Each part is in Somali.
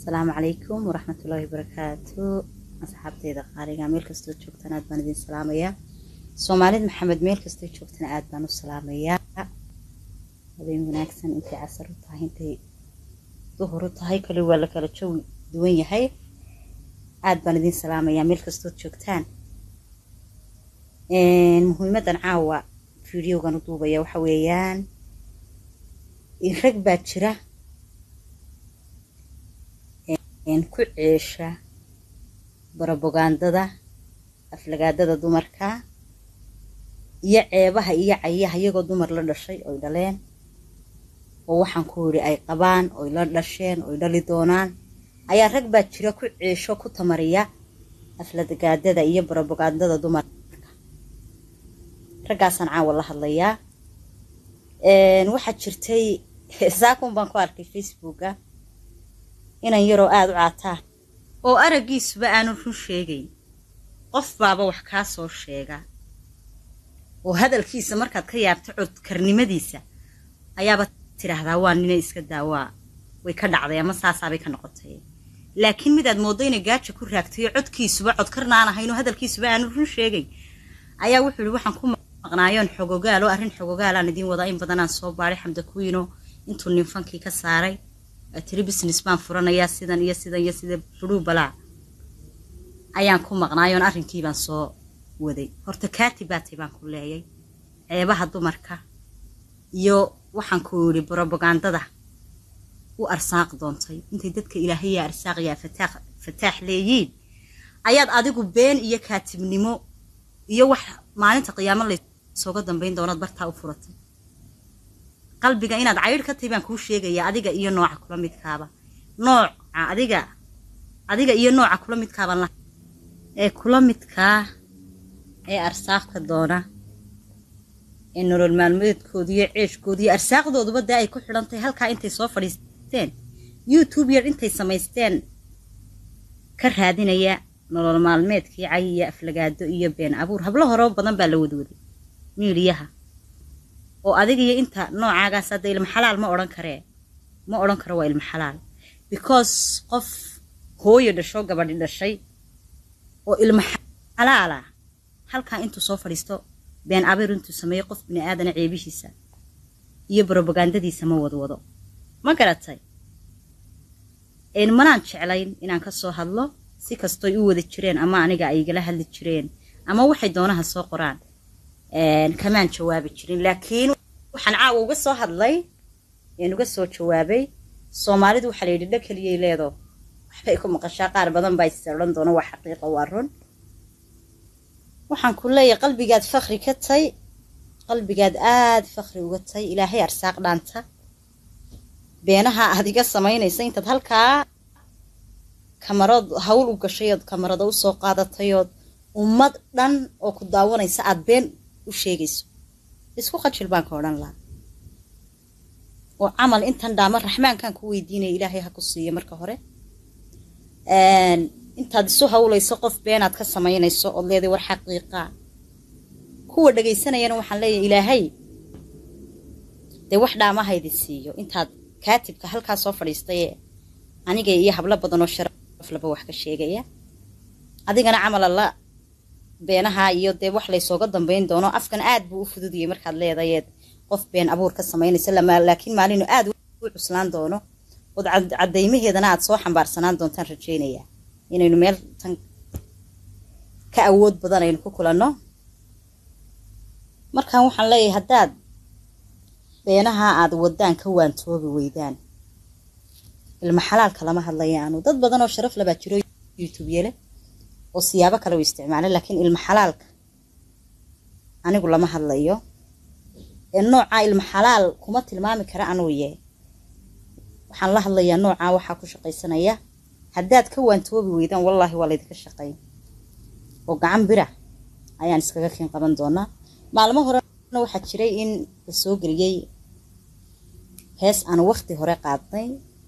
asalaamu calaykum waraxmatullaahi wabarakaatu asxaabteyda qaaliga meel kastoo joogtaan aad baan idin salaamayaa soomaalid maxamed meel kastoo joogtana aad baan u salaamayaa habeen wanaagsan intay casar u tahay intay duhur u tahay kale waa la kala jawi duwan yahay aad baan idin salaamayaa meel kastood joogtaan muhiimadan caawa videogan u duubaya waxa weeyaan rag baa jira ku ceesha barobagandada aflagaadada dumarka iyo ceebaha iyo cayaha iyagoo dumar la dhashay oy dhaleen oo waxaan ku yidhi ay qabaan oy la dhasheen oy dhali doonaan ayaa rag baa jira ku ceesho ku tamariya aflagaadada iyo barobagandada dumarka raggaasaan caawa la hadlayaa waxaa jirtay saakun baan ku arkay facebooka inan yaroo aada u caataa oo araggiisuba aanu run sheegayn qof baaba wax kaa soo sheega oo hadalkiisa markaad ka yaabto codkarnimadiisa ayaaba tidhaahdaa waa nina iska daawaa way ka dhacday ama saasaabay ka noqotay laakiin midaad mooddo inay gaaja ku raagtayo codkiisuba codkarnaan ahayn oo hadalkiisuba aanu run sheegayn ayaa wuxuu ihi waxaan ku maqnaayoon xogogaal oo arrin xogogaalaan idiin wadaa in badanaan soo baadhay xamda kuwiino intuu ninfankii ka saaray tiri business baan furanayaa sidan iyo sidan iyo sida fudhuu balaa ayaan ku maqnaayoon arrinkii baan soo waday horta kaati baatay baan ku leeyay ceebaha dumarka iyo waxaan ku yidhi brobagandada u arsaaq doontay intay dadka ilaahaya arsaaqyaa fataax fataax leeyiin ayaad adigu been iyo kaatibnimo iyo wax maalinta qiyaamo laysooga dambayn doonaad bartaa u furatay qalbiga inaad caydh ka tahay baan kuu sheegayaa adiga iyo nooca kula midkaaba nooca adiga adiga iyo nooca kula midkaaban la ee kula midkaa ee arsaaqka doona ee nolol maalmeedkooda iyo ceeshkooda iyo arsaaqdooduba dee ay ku xidhan tahay halkaa intay soo fadhiisteen youtube yar intay samaysteen ka raadinaya nolol maalmeedkii cay iyo aflagaado iyo been abuur hablo horeo badan baa la wadwaday miiliyaha oo adiga iyo inta noocaagaas hadda ilma xalaal ma odhan karee ma odhan karo waa ilma xalaal because qof hooyo dhasho gabadhi dhashay oo ilma xalaala halkaa intuu soo fadhiisto been abeer intuu sameeyo qof bini aadana ceebihiisa iyo brobagandadiisa ma wadwado ma garatay manaan jeclayn inaan ka soo hadlo si kastoy u wada jireen ama aniga ay igala hadli jireen ama waxay doonaha soo qoraan kamaan jawaabi jirin laakiin waxaan caawa uga soo hadlay een uga soo jawaabay soomaalidu waxaa la yidhi dha keliyay leedo waxbay ku maqashaa qaar badan baa ise odhan doona waa xaqiiqa waa run waxaan ku leeyahay qalbigaad fakri ka tay qalbigaad aada fakri uga tay ilaahay arsaaq dhaanta beenaha aad iga samaynaysa intaad halkaa kamarad hawl u gashay ood kamarada usoo qaadatayood ummad dhan oo ku daawanaysa aada been u sheegayso isku qajil baan ka odhan lahaa oo camal intan dhaama raxmaankan ku weydiinaya ilaahay ha ku siiyo marka hore intaad isu hawlayso qof beenaad ka samaynayso ood leeday war xaqiiqa kuwa dhagaysanayana waxaan leeyahay ilaahay dee wax dhaamahaydi siiyo intaad kaatibka halkaa soo fadhiistayee aniga iyo hablo badan oo sharaf laba wax ka sheegaya adigana camal alla beenaha iyo dee wax laysooga dambayn doono afkan aad buu u fududiyey markaad leedayeed qof been abuur ka samaynaysa laakiin maalinu aad u cuslaan doono ood caddaymaheedana aad soo xambaarsanaan doontaan rajaynayaa inaynu meel tan ka awood badan aynu ku kulanno markaan waxaan leeyahay haddaad beenaha aad wadaan ka waantoobi weydaan ilma xalaalka lama hadlayaanu dad badan oo sharaf labaa jiro youtube yele oo siyaabo kale u isticmaalay laakiin ilma xalaalka anigu lama hadlayo ee noocaa ilma xalaal kuma tilmaami kara anuu yee waxaan la hadlayaa noocaa waxaa ku shaqaysanaya haddaad ka waantoobi weydaan wallaahi waa laydinka shaqayn oo gacan bira ayaan iskaga kiin qaban doonaa maalmo horena waxaa jiray in la soo geliyey hees aan wakti hore qaadnay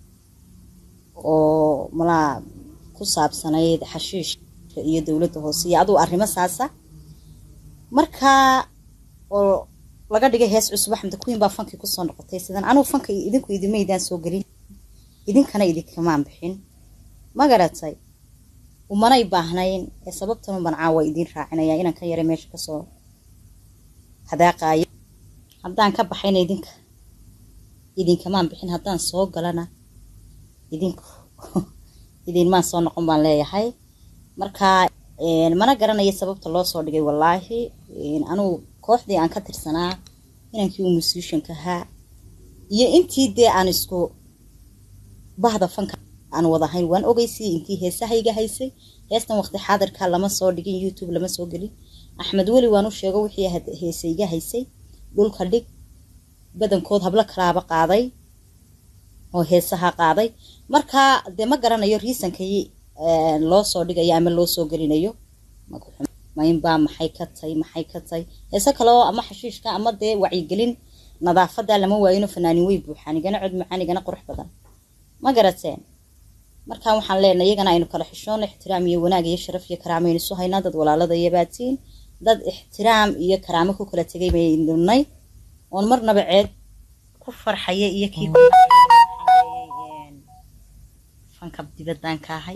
oo malaa ku saabsanayd xashiish iyo dowladda hoose iyo aduu arrimo saasa markaa oo laga dhigay hees cusub axmed queen baa fankii kusoo noqotay sidan anugu fanka idinku idimaydaan soo gelin idinkana idinkamaan bixin ma garatay umanay baahnayn ee sababtan uban caawa idiin raacinaya inaan ka yara meesha kasoo hadaaqaayo haddaan ka baxayna idinka idinkamaan bixin haddaan soo galana idinku idinmaan soo noqon baan leeyahay marka mana garanayo sababta loo soo dhigay wallaahi anugu kooxdii aan ka tirsanaa inankii uu musicianka ahaa iyo intii dee aan isku bahda fanka aan wadahayn waan ogeysay intii heesahayga haysay heestan waqti xaadirka lama soo dhigin youtube lama soo gelin axmed weli waan u sheego wixii heesayga haysay dhulka dhig badankood hablo kalaaba qaaday oo heesaha qaaday marka dee ma garanayo riisankii loo soo dhigayo ama loo soo gelinayo maynbaa maxay ka tay maxay ka tay heese kale oo ama xashiishka ama dee wacyigelin nadaafada lama waayino fanaanin wey buuxaan igana cod macaan igana qurux badan ma garateen markaan waxaan leenahay iyagana aynu kala xishoon ixtiraam iyo wanaag iyo sharaf iyo karaamo aynu isu haynaa dad walaalada iyo baatiin dad ixtiraam iyo karaamo ku kala tegay baynunay oon marnaba ceed ku farxaya iyo kii fanka dibadaan ka ahay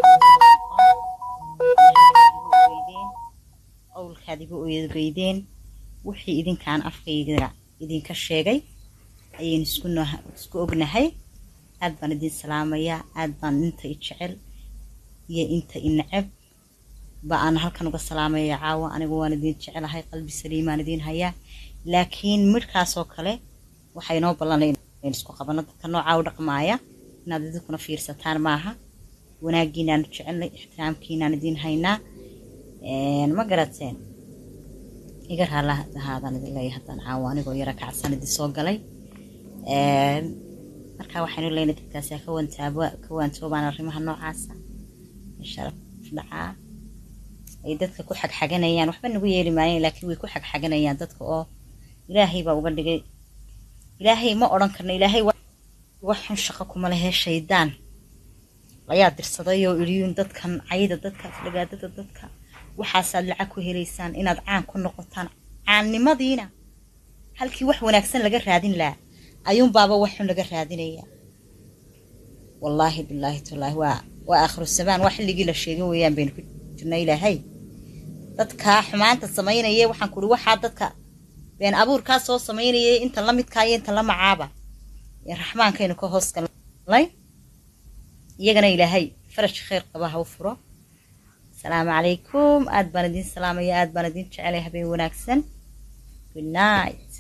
owlkaad igu ogeydeen wixii idinkaan afkayga idinka sheegay ayaynu isku ognahay aad baan idin salaamayaa aad baan inta i jecel iyo inta i necab ba aan halkan uga salaamaya caawa anigu waan idin jecelahay qalbi saliimaan idin hayaa laakiin midhkaasoo kale waxay noo ballanay in isku qabano dadka noocaa u dhaqmaaya inaad idinkuna fiirsataan maaha wanaagiinaanu jecelnay ixtiraamkiinaan idin haynaa ma garateen iga raalahaadaan idin leeyahay haddaan caawa anigoo yara kacsan idin soo galay marka waxaynu leynay dadkaasi ka wantaaba ka waantoobaan arrimaha noocaasa sharaf dhacaa ay dadka ku xagxaganayaan waxba nagu yeeli maayen laakiin way ku xagxaganayaan dadka oo ilaahay baa uga dhigay ilaahay ma odhan karno ilaahay waxun shaqo kuma lehe shaydaan ayaa dirsaday oo idhiyuun dadkan cayda dadka aflagaadada dadka waxaasaad lacag ku helaysaan inaad caan ku noqotaan caannimadiina halkii wax wanaagsan laga raadin lahaa ayuunbaaba waxun laga raadinayaa wallaahi bilaahi tallaahi waa waa aakhiru samaan waa xilligii la sheegay weeyaan baynu ku jirna ilaahay dadkaa xumaanta samaynaya waxaan kuhi waxaa dadka been abuurkaa soo samaynayay inta la midkaa iyo inta la macaaba ee raxmaankaynu ka hoos galnay iyagana ilaahay faraj khayr qaba ha u furo asalaamu calaykum aad baan idin salaamaya aad baan idin jecelay habeen wanaagsan good night